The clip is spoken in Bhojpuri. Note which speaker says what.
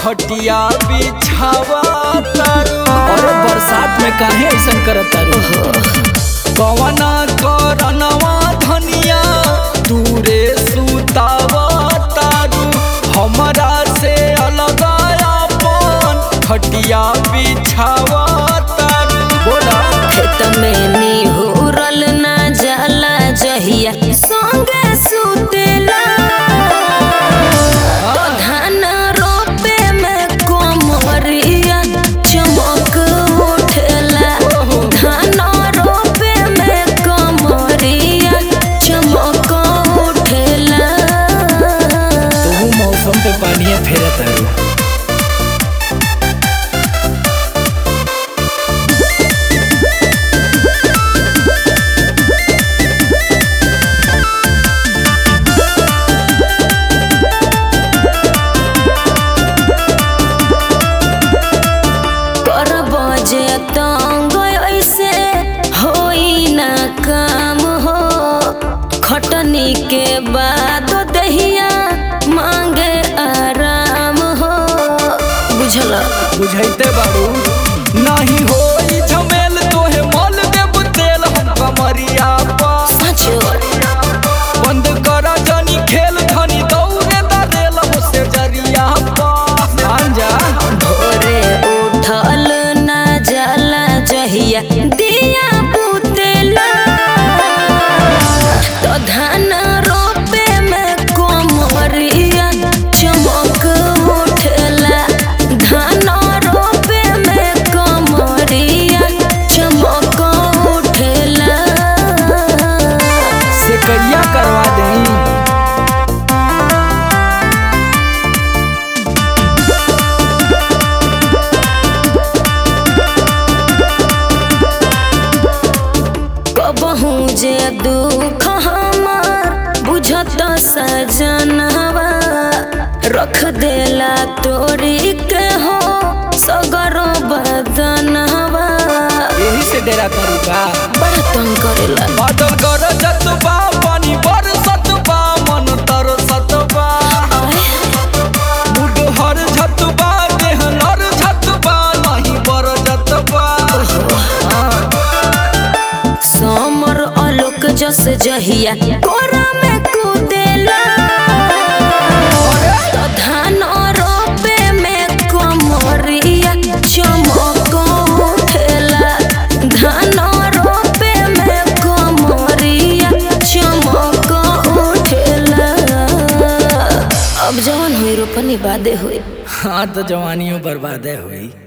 Speaker 1: खटिया बिछावा तारू
Speaker 2: अरे बरसात में काहे ऐसा करत तारू
Speaker 1: कवना करनवा धनिया दूरे सुतावा तारू हमरा से अलग अपन खटिया बिछावा तारू बोला
Speaker 3: खेत में निहुरल ना जाला जहिया संगे सुतेला तो धान रोपे में कोमरिया चमक उठेला धान रोपे में कोमरिया चमक उठेला
Speaker 2: तू मौसम पे पानी फेरे तारू
Speaker 3: करब जे तंग ऐसे होई ना काम हो खटनी के बाद दहिया मांगे आराम हो बुझल
Speaker 1: बुझैते बारू नहीं होई झमेल तोहे मल देब तेल हम कमरिया पा
Speaker 3: सच
Speaker 1: बंद कर जनी खेल धनी दौड़े दरेल मुझसे जरिया पा मान जा
Speaker 3: भोरे उठल ना जाला जहिया दिया बुतेला तो धान रोपे में कोमरिया चमक उठेला धान रोपे में कोमरिया चमक उठेला
Speaker 1: से करिया करवा देई
Speaker 3: कबहू जे दुख हमार बुझत सजनवा रख देला तोरी के हो सगरो बदनवा
Speaker 1: यही से डेरा करू का
Speaker 3: बड़ा तंग करेला
Speaker 1: बादल कर जतबा पानी बरसतबा मन तरसतबा बुढ़ हर झतबा देह नर झतबा नहीं बर जतबा
Speaker 3: समर अलोक जस जहिया कोरा में कुदेला तो धान रोपे में कमरिया चमक उठेला धान रोपे में कमरिया चमक उठेला अब जवन हुई रोपनी बादे हुई
Speaker 2: हाँ तो जवानियों बर्बादे हुई